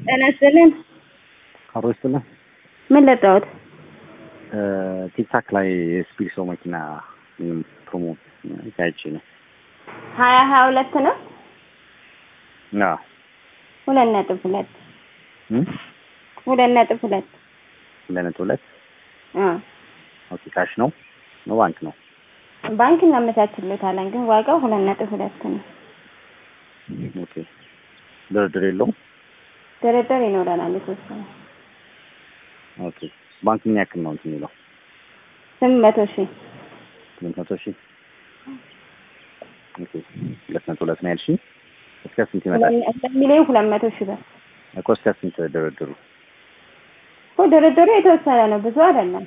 ጤና ይስጥልን። አብሮ ይስጥልን። ምን ለጣሁት? ቲክታክ ላይ የስፒድ ሰው መኪና ፕሮሞ ያይቼ ነው። ሀያ ሀያ ሁለት ነው አዎ ሁለት ነጥብ ሁለት እም? ሁለት ነጥብ ሁለት ሁለት ነጥብ ሁለት አ ኦኬ። ካሽ ነው ነው ባንክ ነው? ባንክ እናመቻችሎታለን ግን ዋጋው ሁለት ነጥብ ሁለት ነው። ኦኬ። ድርድር የለውም? ድርድር ይኖረናል የተወሰነ ኦኬ። ባንክ ምን ያክል ነው እንትን የሚለው? ስምንት መቶ ሺህ ስምንት መቶ ሺህ ኦኬ። ሁለት ነጥብ ሁለት ነው ያልሽኝ? እስከ ስንት ይመጣል? ሁለት ሚሊዮን ሁለት መቶ ሺህ ብር እኮ እስከ ስንት ድርድሩ? እኮ ድርድሩ የተወሰነ ነው ብዙ አይደለም።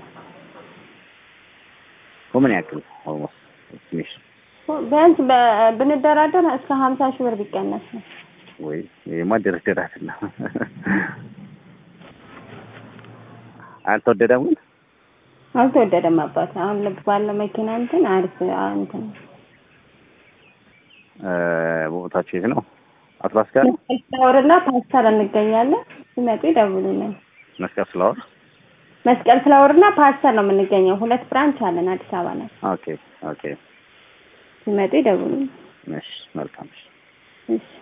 እኮ ምን ያክል ኦልሞስት ኤስቲሜሽን ቢያንስ በ- ብንደራደር እስከ ሀምሳ ሺህ ብር ቢቀነስ ነው። ወይ ይሄማ ድርድር አይደለም። አልተወደደም ግን አልተወደደም አባት አሁን ልብ ባለው መኪና እንትን አሪፍ አ- እንትን እ ቦታችሁ የት ነው? አትላስ ጋር ነው? መስቀል ፍላወር እና ፓስተር እንገኛለን። ሲመጡ ይደውሉልን። መስቀል ፍላወር። መስቀል ፍላወር እና ፓስተር ነው የምንገኘው። ሁለት ብራንች አለን አዲስ አበባ ላይ። ኦኬ ኦኬ። ሲመጡ ይደውሉልን። እሺ መልካም። እሺ እሺ